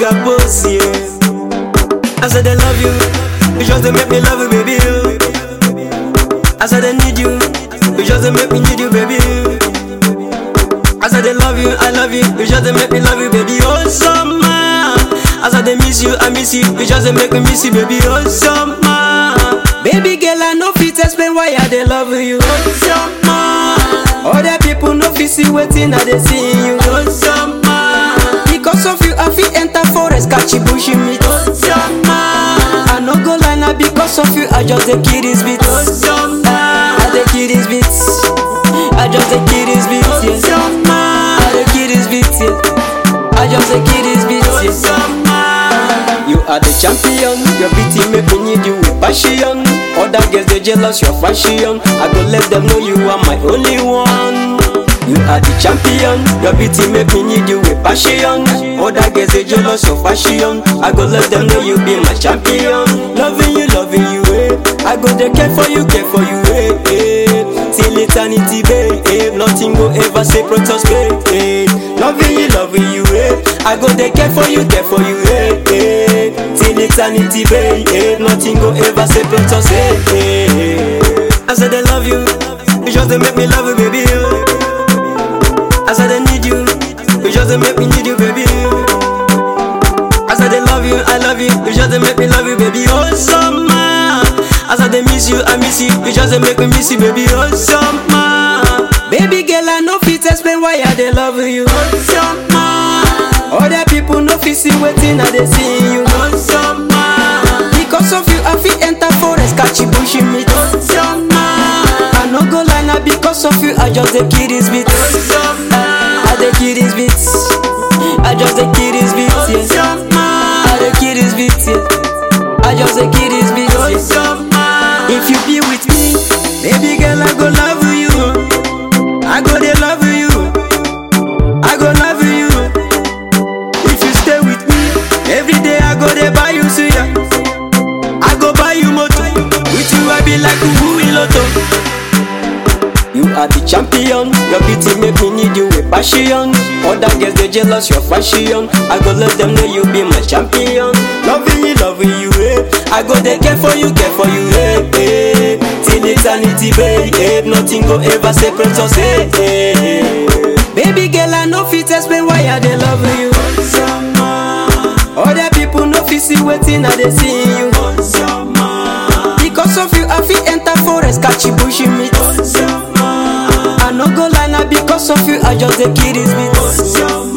got boss, yeah. I said I love you, you just dey make me love you, baby. oh. I said I need you, you just dey make me need you, baby. I said I love you, I love you, you just dey make me love you, baby. Oh summer, I said I miss you, I miss you, you just dey make me miss you, baby. Oh summer, baby girl, I no fit explain why I dey love you. Oh summer, other people no fit see wetin I dey see in you. Oh summer, because of you I fit enter forest catch bush meat. Oh summer, I no go lie na because of you I just dey kill this beat. Oh summer, I dey kill this beat. I just dey kill this beat. Yeah. I dey kill this beat. Yeah. I just dey kill this beat. Yeah. You are the champion, your beauty make me need you with passion. Other girls they jealous your fashion. I go let them know you are my only one. You are the champion, your beauty make me need you with passion. Other girls they jealous your fashion. I go let them know you be my champion. Loving you, loving you, eh. I go there care for you, care for you, eh. eh. Till eternity, babe. Eh. Nothing go ever separate us, babe. Eh. Loving you, loving you, eh. I go there care for you, care for you, eh. eh. Till eternity, babe. Eh. Nothing go ever separate us, eh. eh. I said I love you, you just dey make me love you, baby. oh. I said I need you, you just dey make me need you, baby. I said I love you, I love you, you just dey make me love you, baby. Oh summer, I said I miss you, I miss you, you just dey make me miss you, baby. Oh summer, baby girl, I no fit explain why I dey love you. Oh summer, other people no fit see wetin I dey see in you. Oh summer, because of you I fit enter forest catch bush meat. Oh summer, I no go lie na because of you I just dey kill this beat. Oh summer, I dey kill this beat. I just dey kill this beat. Yeah. I dey kill this beat. Yeah. I just dey kill this beat. Yeah. If you be with me, baby girl, I go love you. I go dey love you. I go love you. If you stay with me, every day I go dey buy you suya. I go buy you motor. With you I be like Ubu Iloto. You are the champion, your beauty make me need you with passion. Other girls they jealous your fashion. I go let them know you be my champion. Loving you, loving you, eh. I go they care for you, care for you, eh. eh. Till eternity, babe, eh. Nothing go ever separate us, eh. eh. Baby girl, I no fit explain why I dey love you. Other people no fit see wetin I dey see in you. Because of you, I fit enter forest catch bush meat. I no go lie na because of you, I just dey kill this beat.